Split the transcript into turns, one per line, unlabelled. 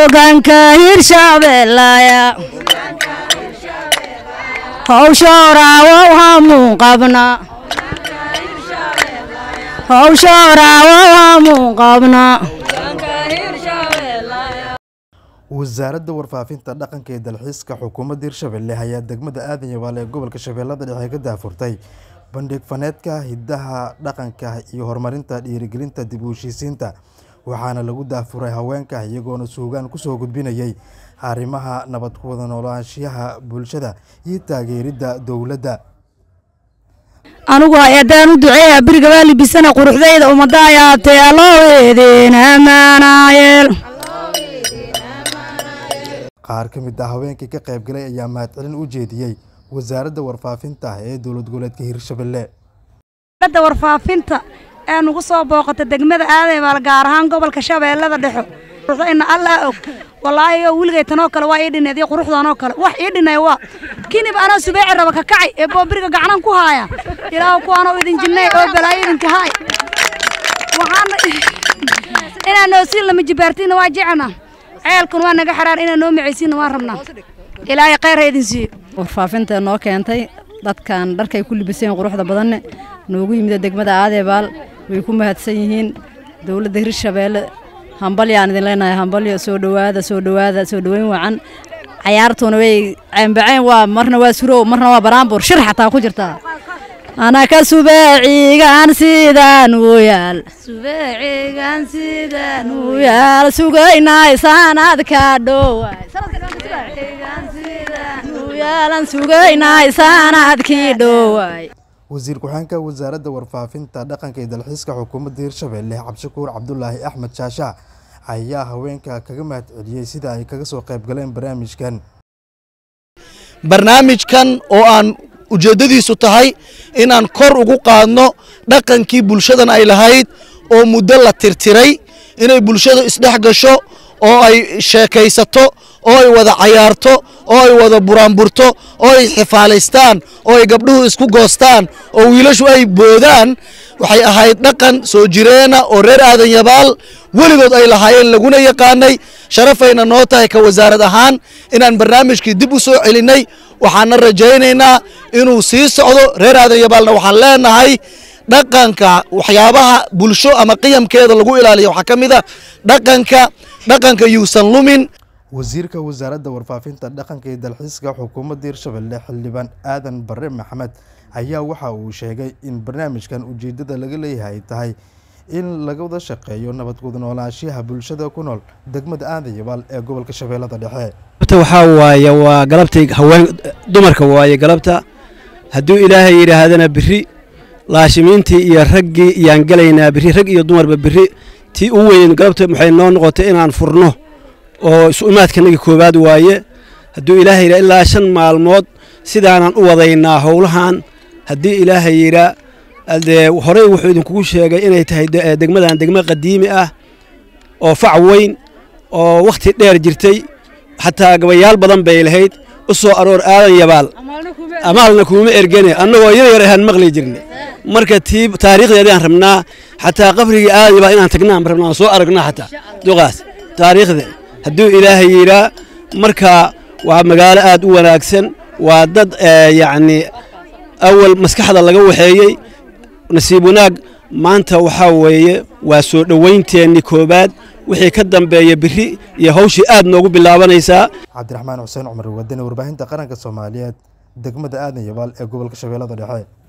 hogaanka hirshabeellaya howshoorawow hamuun qabna howshoorawow hamuun qabna
wasaaradda warfaafinta dhaqanka ee dalxiiska xukuumadda hirshabelle ayaa degmada aadan yabaal ee gobolka shabeellada dhexe ka daafurtay bandhig faneedka hidaha dhaqanka iyo horumarinta dhiirigelinta dib u heshiisiinta waxaana lagu daafuray haweenka iyagoona suugaan kusoo gudbinayay arrimaha nabad ku wada noolaanshiyaha bulshada iyo taageeridda dowladda
anigu hay-adaan u duceeya beriga waa libisana quruxdayda ummadda ayaatee alloo eedeen amaanaayeel
qaar ka mid ah haweenkii ka qaybgalay ayaa mahadcelin u jeediyey wasaaradda warfaafinta ee dowlad goboleedka hirshabelle
da warfaafinta ee nugu soo booqata degmada aadayabaal gaar ahaan gobolka shabeellada dhexo quruxdayna allaa og walaahi oo weligay tanoo kale waa ii dhineed iyo quruxdanoo kale wax ii dhinay waa kinib anoo subeeci raba ka kacay ee boobiriga gacanan ku haaya ilaahu kuwaanoo idin jinnay oo balaayo idinka haay waxaana inaa noosiin lama jibaartiina waa jecelna ceelkun waa naga xaraar inaa noo macaysiinna waan rabnaa ilaahay khayr ha idin siiyo
warfaafinta noo keentay dadkan dharkay ku libiseen quruxda badanne noogu yimida degmada aadeebaal way ku mahadsan yihiin dowladda hirshabeelle hambalyaan idin leenahay hambalyo soo dhowaada soo dhowaada soo dhoweyn wacan cayaartuuna way ceembaceen waa marna waa surow marna waa baraanbuur shir xataa ku jirtaa anaka subeecigan sidaan u yaal subeecigan sidaan u yaal sugaynay sanadka dhowaay yaalan sugaynay sanadkii dhowaay
wasiir ku-xeenka wasaaradda warfaafinta dhaqanka iyo dalxiiska xukuumadda hirshabelle cabdishakuur cabdulaahi axmed shaasha ayaa haweenka kaga mahad celiyey sida ay kaga soo qayb galeen barnaamijkan
barnaamijkan oo aan ujeeddadiisu tahay inaan kor ugu qaadno dhaqankii bulshadan ay lahayd oo muddo la tirtiray inay bulshadu isdhex gasho oo ay sheekaysato oo ay wada cayaarto oo ay wada buraanburto oo ay xifaalaystaan oo ay gabdhuhu isku goostaan oo wiilashu ay boodaan waxay ahayd dhaqan soo jireena oo reer aadan yabaal weligood ay lahaayeen laguna yaqaanay sharafayna noo tahay ka wasaarad ahaan inaan barnaamijkii dib u soo celinnay waxaana rajaynaynaa inuu sii socdo reer aadan yabaalna waxaan leenahay dhaqanka waxyaabaha bulsho ama qiyamkeeda lagu ilaaliya waxaa ka mid a dhaqanka dhaqanka yuusan lumin
wasiirka wasaaradda warfaafinta dhaqanka iyo dalxiiska xukuumadda hirshabelle xildhibaan aadan bare maxamed ayaa waxa uu sheegay in barnaamijkan ujeeddada laga leeyahay ay tahay in laga wada shaqeeyo nabad guda noolaanshiyaha bulshada ku nool degmada aadan yabaal ee gobolka shabeellada dhexe
waxaa waaye waa galabtay haween dumarka waaye galabta hadduu ilaahay yidhaahdana biri laashimiintii iyo raggii iyaan gelaynaa biri rag iyo dumarba biri tii u weyn galabta waxay noo noqotay inaan furno oo isu imaadkanagii koowaad waaye hadduu ilaahay yidhaa ilaa shan maalmood sidaanan u wadaynaa howlahan haddii ilaahay yidhaa dee horey wuxuu idinkugu sheegay inay tahay degmadan degmo qadiimi ah oo fac weyn oo wakhti dheer jirtay xataa gabayaal badan bay lahayd u soo aroor aadan yabaal amaalna kuuma ergene annagoo yar yar ahaan maqli jirnay marka tii taariikhdeedaan rabnaa xataa qabrigii aadan yabaal inaan tagnaan rabnaa soo aragnaa xataa duqaas taariikhde hadduu ilaahay yidhaa marka waa magaalo aad u wanaagsan waa dad yacni awal maskaxda laga waxeeyey nasiib wanaag maanta waxaa weeye waa soo dhowaynteennii koowaad wixii ka dambeeya biri iyo hawshii aad noogu bilaabanaysaa
cabdiraxmaan xuseen cumar wadani warbaahinta qaranka soomaaliyeed degmada aadan yabaal ee gobolka shabeellada dhexe